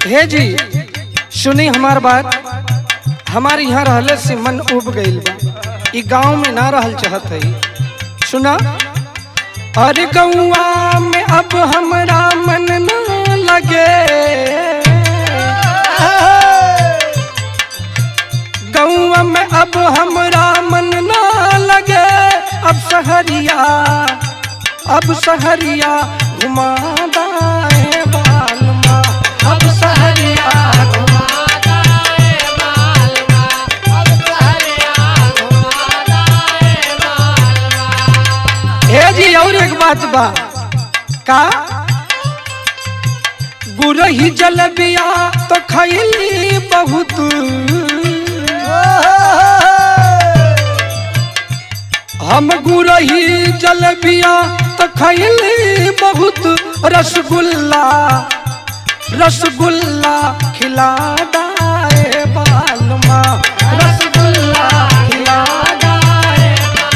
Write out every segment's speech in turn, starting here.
हे जी सुनी हमार बात हमारे यहाँ रहले से मन उब गईल बा ई गांव में ना रहल चाहत है सुना अरे गौआ में अब हमरा मन ना लगे गौआ में अब हमरा मन ना लगे अब सहरिया अब सहरिया घुमा दाए बालमा अब सहरिया घुमा हे जी और एक बात बा का गुरही जलबिया तो खैली बहुत हम गुरही जलबिया तो खैली बहुत रसगुल्ला रसगुल्ला खिला दाए बालमा रसगुल्ला खिला दाए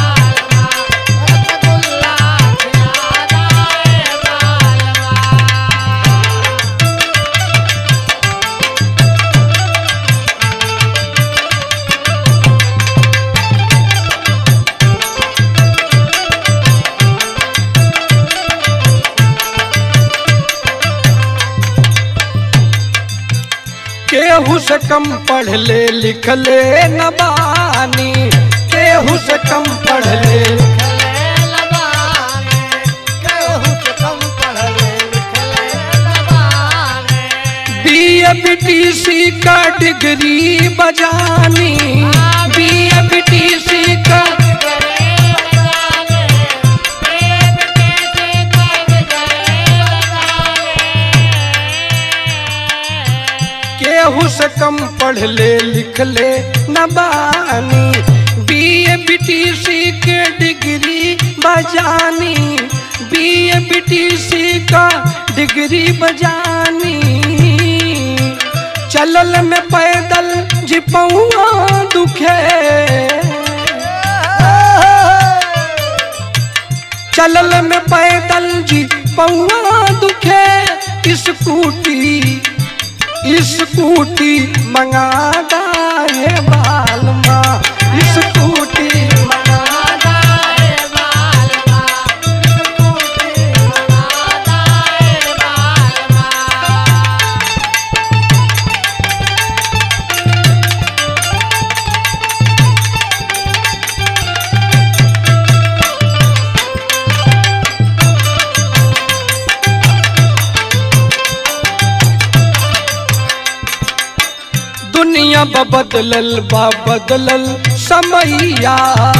केहू से कम पढ़ ले लिख ले न बानी केहू से कम पढ़ ले बीए बीटीसी का डिग्री बजानी बीए बीटीसी का केहू से कम पढ़ ले लिख ले न बानी बीए बीटीसी के डिग्री बजानी बीए बीटीसी का डिग्री बजानी चलल में पैदल जिपौआ दुखे चलल में पैदल जी पौआ दुखे स्कूटी स्कूटी मंगा दाए बालमा स्कूटी मंगा दाए बालमा स्कूटी मंगा दाए बालमा दुनिया बा बदलल बा बदलल समैया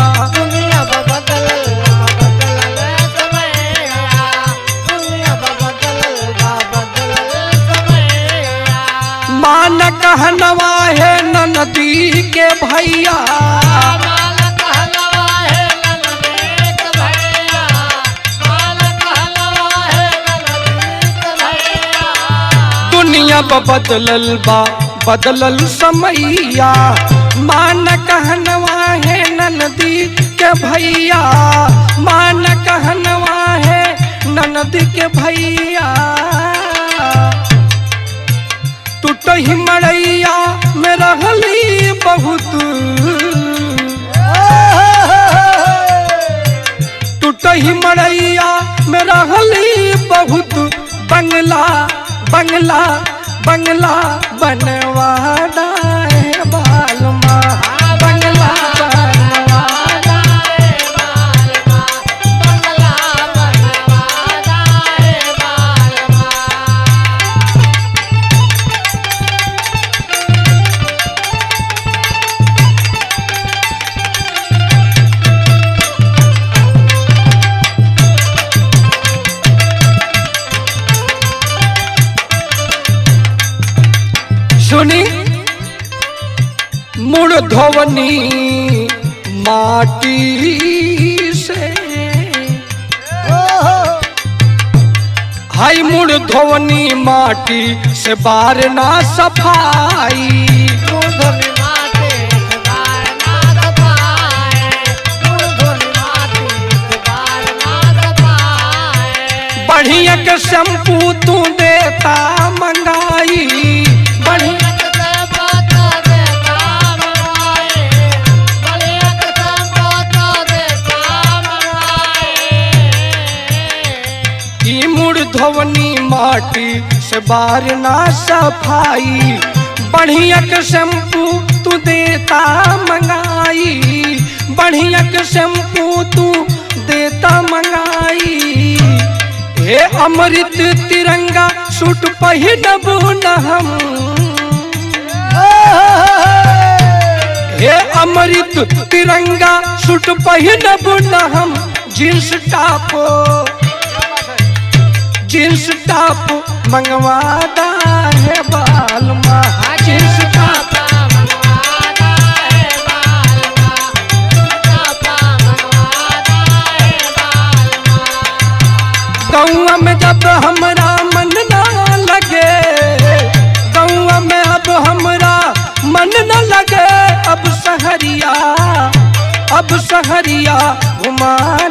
मान कहनवा है नदी के भैया दुनिया बा बदलल बा बदलल समैया मान कहनवा है नदी के भैया मान कहनवा है नदी के भैया टूटही मड़ैया में रहली बहुत टूटही मड़ैया में रहली बहुत बंगला बंगला बंगला बनवा दाए बालमा बंगला बनवा दाए बालमा बंगला बनवा दाए बालमा सुनी मुड़ धोवनी माटी से हाई मुड़ धोवनी माटी से बार ना सफाई बढ़िया के शैम्पू तू देता मंगाई बढ़िया ई मुड़ धोवनी माटी से बार ना सफाई बढ़िया के शैम्पू तू देता मंगाई बढ़िया के शैम्पू तू देता मंगाई हे अमृत तिरंगा सूट पहिनब न हम हे अमृत तिरंगा सूट पहिनब न हम जींस टॉप जींस टॉप मंगवादा है बाल माँ जींस टॉप गौआ में जब हमरा मन ना लगे गौआ में अब हमरा मन न लगे अब सहरिया अब सहरिया घुमा